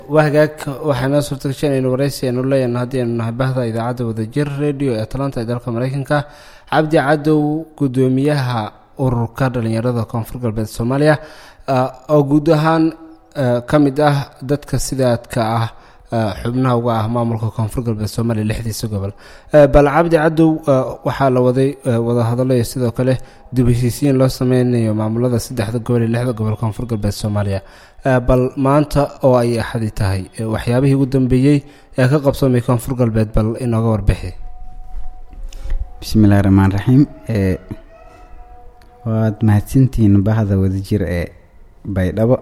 waa hagaag waxaa noo suurta gashay inaynu waraysi aynu leeyahno haddii aynu nahay bahda idaacadda wadajir radio ee atlanta ee dalka mareykanka cabdi cadow guddoomiyaha ururka dhalinyarada koonfur galbeed soomaaliya oo guud ahaan ka mid ah dadka sidaadka ah xubnaha uga ah maamulka koonfur galbeed soomaaliya lixdiisa gobol bal cabdi cadow waxaa la waday wadahadallo iyo sidoo kale dib heshiisiin loo sameynayo maamulada saddexda gobol iyo lixda gobol koonfur galbeed soomaaliya bal maanta oo ay axadi tahay waxyaabihii ugu dambeeyey ee ka qabsoomay koonfur galbeed bal inooga warbixi bismillahi raxmaan raxiim waad mahadsantihiin bahda wadajir ee baydhabo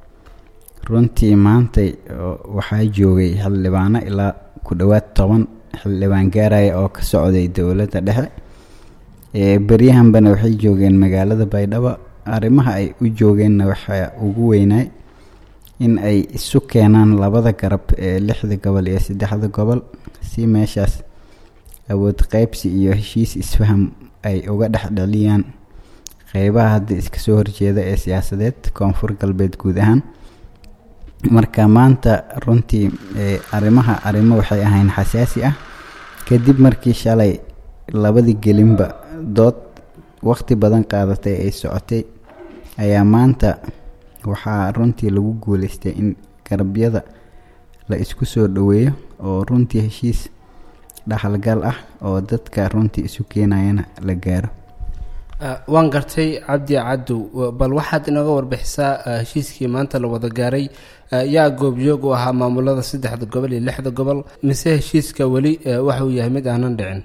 runtii maantay waxaa joogay xildhibaano ilaa ku dhowaad toban xildhibaan gaaraya oo ka socday dowladda dhexe beryahanbana waxay joogeen magaalada baydhabo arrimaha ay u joogeenna waxaa ugu weynaay in ay isu keenaan labada garab ee lixda gobol iyo saddexda gobol si meeshaas awood qeybsi iyo heshiis isfaham ay uga dhexdheliyaan qeybaha hadda iska soo horjeeda ee siyaasadeed koonfur galbeed guud ahaan marka maanta runtii arrimaha arrimo waxay ahayn xasaasi ah kadib markii shalay labadii gelinba dood waqti badan qaadatay ay socotay ayaa maanta waxaa runtii lagu guuleystay in garabyada la isku soo dhoweeyo oo runtii heshiis dhaxalgal ah oo dadka runtii isu keenayana la gaaro waan gartay cabdi cadow bal waxaad inooga warbixisaa heshiiskii maanta la wada gaaray yaa goobjoog u ahaa maamulada saddexda gobol iyo lixda gobol mise heshiiska weli waxauu yahay mid aanan dhicin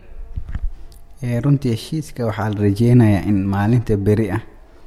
runtii heshiiska waxaa la rajeynayaa in maalinta beri ah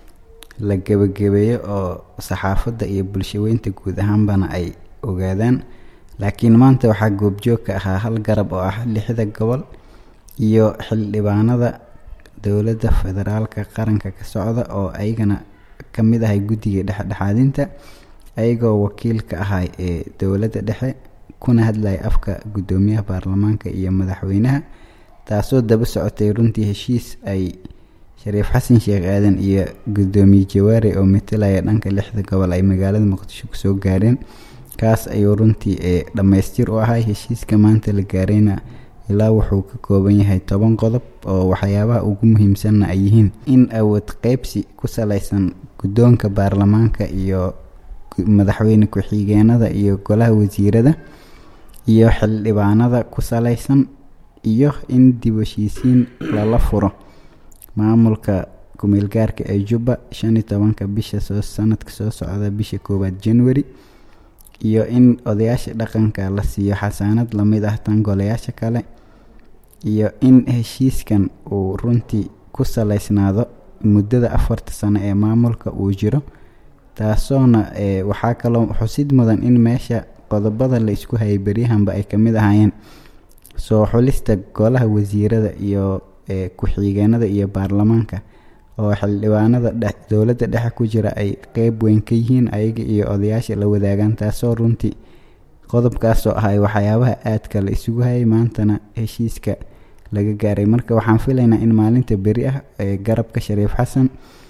la gebagabeeyo oo saxaafadda iyo bulshaweynta guud ahaanbana ay ogaadaan laakiin maanta waxaa goobjoog ka ahaa hal garab oo ah lixda gobol iyo xildhibaanada dowladda federaalka qaranka ka socda oo ayagana ka mid ahay guddiga dhexdhexaadinta ayagoo wakiil ka ahay ee dowladda dhexe kuna hadlaya afka guddoomiyaha baarlamaanka iyo madaxweynaha taasoo daba socotay runtii heshiis ay shariif xasan sheekh aadan iyo guddoomiye jawaare oo matalaya dhanka lixda gobol ay magaalada muqdisho kusoo gaareen kaas ayuu runtii ee dhammaystir u ahay heshiiska maanta la gaarayna ilaa wuxuu ka kooban yahay toban qodob oo waxyaabaha ugu muhiimsanna ay yihiin in awood qeybsi ku salaysan guddoonka baarlamaanka iyo madaxweyne ku-xigeenada iyo golaha wasiirada iyo xildhibaanada ku salaysan iyo in dib heshiisiin lala furo maamulka ku-meelgaarka ee jubba shan iyo tobanka bisha soo sanadka soo socda bisha koowaad january iyo in odayaasha dhaqanka la siiyo xasaanad lamid ah tan golayaasha kale iyo in heshiiskan uu runtii ku salaysnaado muddada afarta sano ee maamulka uu jiro taasoona waxaa kaloo xusid mudan in meesha qodobada la isku hayay beryahanba ay kamid ahaayeen soo xulista golaha wasiirada iyo ku-xigeenada iyo baarlamaanka oo xildhibaanada dowladda dhexe ku jira ay qeyb weyn ka yihiin ayaga iyo odayaasha la wadaagaan taasoo runtii qodobkaasoo ahay waxyaabaha aadka la isugu hayay maantana heshiiska laga gaaray marka waxaan filaynaa in maalinta beri ah ee garabka shariif xasan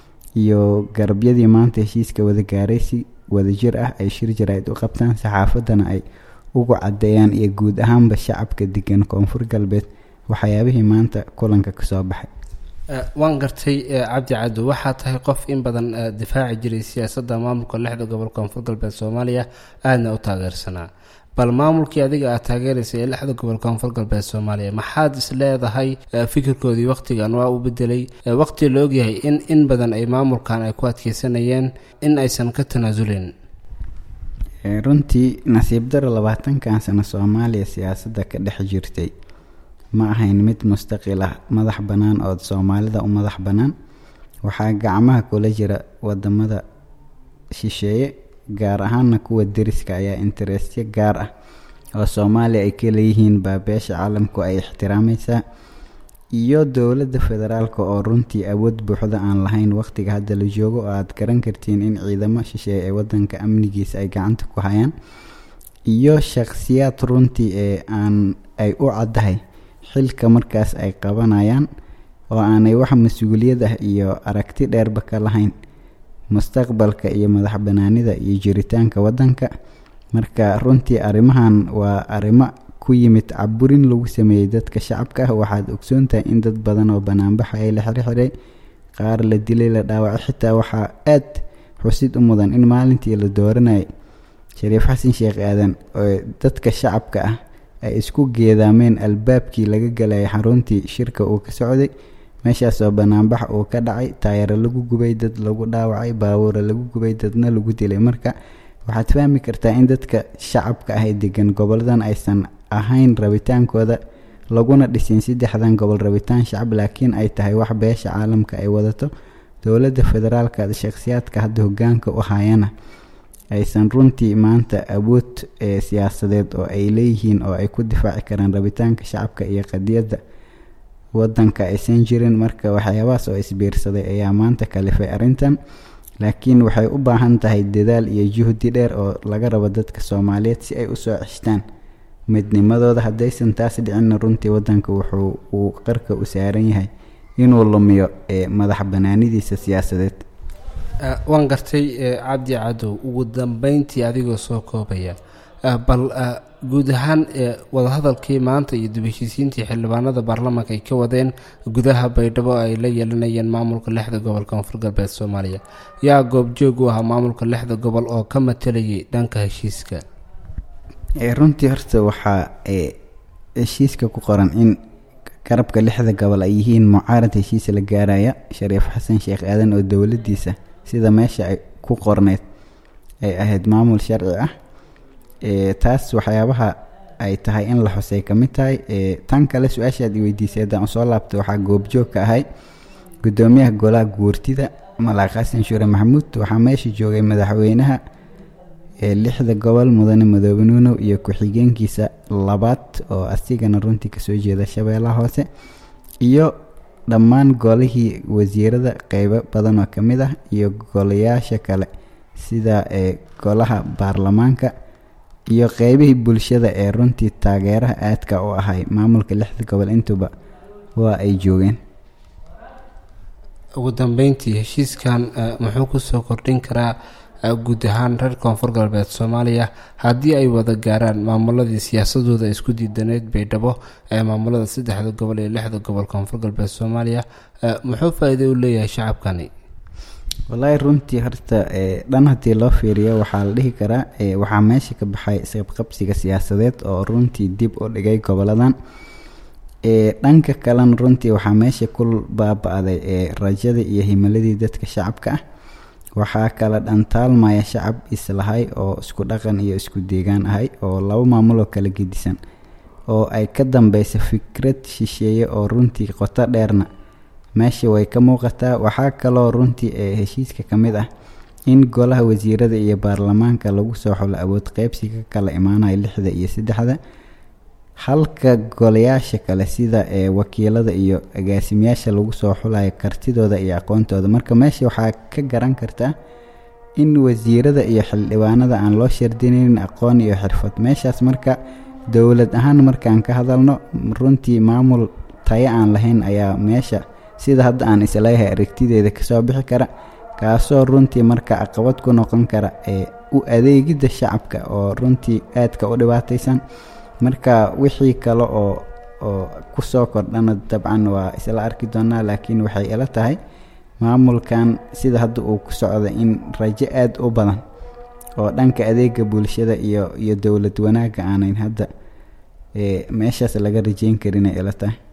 iyo garabyadii maanta heshiiska wada gaaray si wadajir ah ay shir jaraa'id u qabtaan saxaafaddana ay ugu caddeeyaan iyo guud ahaanba shacabka degan koonfur galbeed waxyaabihii maanta kulanka kasoo baxay waan gartay cabdi cadow waxaa tahay qof in badan difaaci jiray siyaasadda maamulka lixda gobol koonfur galbeed soomaaliya aadna u taageersanaa bal maamulkii adiga aad taageeraysa ee lixda gobol koonfur galbeed soomaaliya maxaad is leedahay fikirkoodii wakhtigan waa u bedelay waqti la ogyahay in in badan ay maamulkan ay ku adkeysanayeen in aysan ka tanaasulin runtii nasiib daro labaatankan sano soomaaliya siyaasadda ka dhex jirtay ma ahayn mid mustaqil ah madax bannaan oo soomaalida u madax bannaan waxaa gacmaha kula jira wadamada shisheeye gaar ahaana kuwa deriska ayaa interestyo gaar ah oo soomaaliya ay ka leeyihiin baa beesha caalamku ay ixtiraamaysaa iyo dowladda federaalk oo runtii awood buuxda aan lahayn waqtiga hadda la joogo oo aad garan kartiin in ciidamo shisheeye ee wadanka amnigiisa ay gacanta ku hayaan iyo shaqsiyaad runtii ee aan ay u caddahay xilka markaas ay qabanayaan oo aanay wax mas-uuliyad ah iyo aragti dheerba ka lahayn mustaqbalka iyo madax banaanida iyo jiritaanka wadanka marka runtii arrimahan waa arrimo ku yimid caburin lagu sameeyey dadka shacabka ah waxaad ogsoontahay in dad badan oo banaanbaxa ay la xirxiray qaar la dilay la dhaawacay xitaa waxaa aad xusid u mudan in maalintii la dooranayay shariif xasan sheekh aadan oo dadka shacabka ah ay isku geedaameen albaabkii laga galayay xaruntii shirka uu ka socday meeshaasoo banaanbax uu ka dhacay taayaro lagu gubay dad lagu dhaawacay baabuura lagu gubay dadna lagu dilay marka waxaad fahmi kartaa in dadka shacabka ah ee degan goboladan aysan ahayn rabitaankooda laguna dhisin saddexdan gobol rabitaan shacab laakiin ay tahay wax beesha caalamka ay wadato dowladda federaalka shakhsiyaadka hadda hogaanka u hayana aysan runtii maanta awood ee siyaasadeed oo ay leeyihiin oo ay ku difaaci karaan rabitaanka shacabka iyo qadiyadda wadanka aysan jirin marka waxyaabahaas oo isbiirsaday ayaa maanta kalifay arrintan laakiin waxay u baahan tahay dadaal iyo juhdi dheer oo laga rabo dadka soomaaliyeed si ay usoo ceshtaan midnimadooda haddaysan taas dhicinna runtii wadanka wuxuu uu qarka u saaran yahay inuu lumiyo ee madax banaanidiisa siyaasadeed waan gartay cabdi cadow ugu dambeyntii adigoo soo koobaya bal guud ahaan wadahadalkii maanta iyo dib heshiisiintii xildhibaanada baarlamaanka ay ka wadeen gudaha baydhabo ay la yeelanayeen maamulka lixda gobol koonfur galbeed soomaaliya yaa goobjoog u ahaa maamulka lixda gobol oo ka matalayay dhanka heshiiska runtii horta waxaa heshiiska ku qoran in garabka lixda gobol ay yihiin mucaarad heshiis la gaaraya shariif xasan sheekh aadan oo dowladiisa sida meesha ay ku qorneyd ay ahayd maamul sharci ah taas waxyaabaha ay tahay in la xusay ka mid tahay tan kale su-aashaad iweydiisay haddaan usoo laabtay waxaa goobjoog ka ahay gudoomiyaha golaha guurtida malaaq xasan shuure maxamuud waxaa meesha joogay madaxweynaha lixda gobol mudane madoobe nuunow iyo ku-xigeenkiisa labaad oo asigana runtii kasoo jeeda shabeellaha hoose iyo dhammaan golihii wasiirada qeybo badan oo kamid ah iyo golayaasha kale sida golaha baarlamaanka iyo qeybihii bulshada ee runtii taageeraha aadka u ahay maamulka lixda gobol intuba waa ay joogeen ugu dambeyntii heshiiskan muxuu kusoo kordhin karaa guud ahaan reer koonfur galbeed soomaaliya haddii ay wada gaaraan maamuladii siyaasadooda isku diidaneyd baydhabo ee maamulada saddexda gobol iyo lixda gobol koonfur galbeed soomaaliya muxuu faa-iido u leeyahay shacabkani wallaahi runtii horta dhan haddii loo fiiriyo waxaa la dhihi karaa waxaa meesha ka baxay isqabqabsiga siyaasadeed oo runtii dib u dhigay goboladan dhanka kalena runtii waxaa meesha ku baaba-day rajadii iyo himiladii dadka shacabka ah waxaa kala dhantaalmaya shacab islahay oo isku dhaqan iyo isku deegaan ahay oo laba maamuloo kala gedisan oo ay ka dambeysa fikrad shisheeye oo runtii qoto dheerna meesha way ka muuqataa waxaa kaloo runtii ee heshiiska ka mid ah in golaha wasiirada iyo baarlamaanka lagu soo xulo awood qeybsiga ka kala imaanaya lixda iyo saddexda halka golayaasha kale sida ee wakiilada iyo agaasimayaasha lagu soo xulayo kartidooda iyo aqoontooda marka meesha waxaa ka garan kartaa in wasiirada iyo xildhibaanada aan loo shardinaynin aqoon iyo xirfad meeshaas marka dowlad ahaan markaan ka hadalno runtii maamul tayo aan lahayn ayaa meesha sida hadda aan isleeyahay aragtideeda kasoo bixi kara kaasoo runtii marka caqabad ku noqon kara ee u adeegidda shacabka oo runtii aadka u dhibaataysan marka wixii kale oo oo kusoo kordhana dabcan waa isla arki doonaa laakiin waxay ila tahay maamulkan sida hadda uu ku socda in rajo aada u badan oo dhanka adeega bulshada iyo iyo dowlad wanaagga aanayn hadda meeshaas laga rajeyn karinay ila tahay